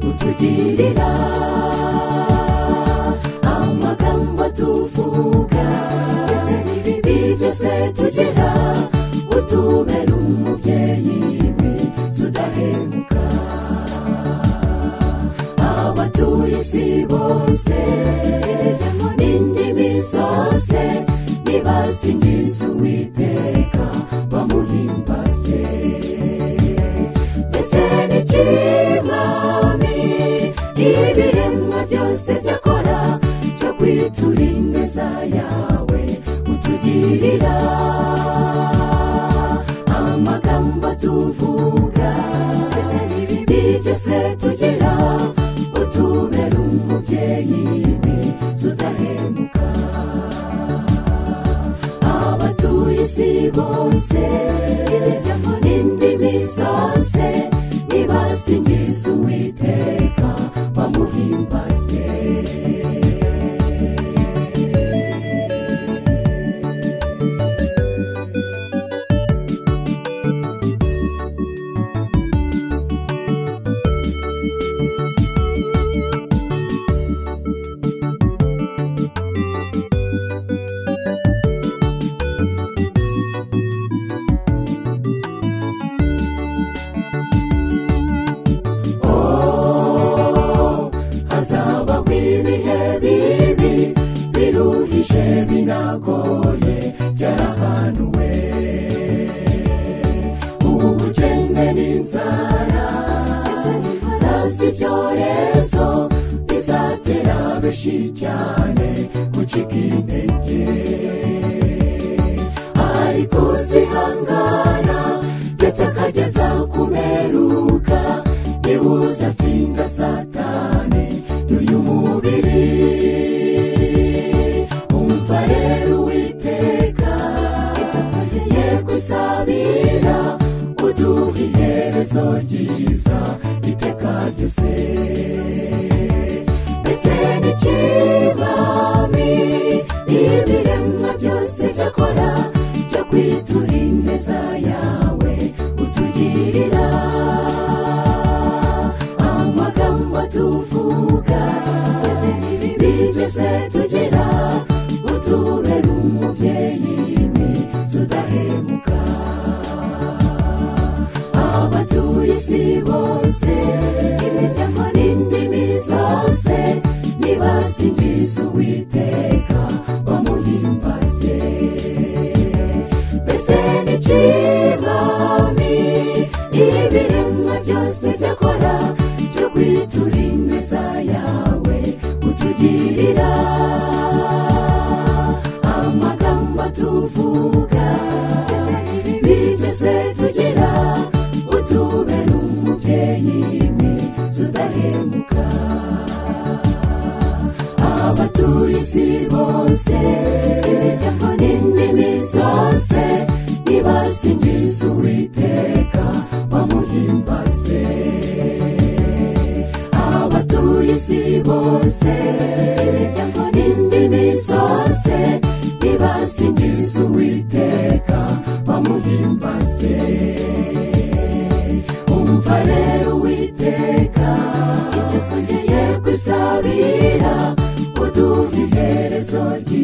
tukabyirira amagambo tuvuga ndetse n'ibibi byose tugira utubera umubyeyi we tudahemuka abatuye isi bose n'indimi zose nibasingiza uwiteka bamuhimbaze mbese n'ikimami ibiremwa byose byakora cyo kwitura imeza yawe utugirira amagambo tuvuga ndetse n'ibibi byose tugira utubera umubyeyi we tudahemuka abatuye isi bose imiryango n'indimi zose nibasingiza uwiteka bamuhimbaze hazabaho ibihe bibi biruhije binagoye byarahanuwe ubukene n'inzara hasi ibyorezo bizatera benshi cyane gucika intege ari kuzihangana ndetse akageza kumeruka nibuza atsinda satani n'uyu mubiri umva rero uwiteka icyo twageye kwisabira uduha iherezo ryiza iteka ryose mbese n'ikibami ibiremwa byose byakora cyo kwitura ineza yawe utugirira amagambo tuvuga ndetse n'ibibi byose tugira utubera umubyeyi we tudahemuka abatuye isi bose imiryango n'indimi zose nibasingiza uwiteka bamuhimbaze mbese n'ikibami ibiremwa byose byakora cyo kwitura ineza yawe utugirira amagambo tuvuga ndetse n'ibibi byose tugira utubera umubyeyi we tudahemuka abatuye isi bose imiryango n'indimi zose nibasingiza uwiteka bamuhimbaze abatuye isi bose imiryango n'indimi zose nibasingiza uwiteka bamuhimbaze umva rero uwiteka icyo twongeye kwisabira uduha iherezo ryiza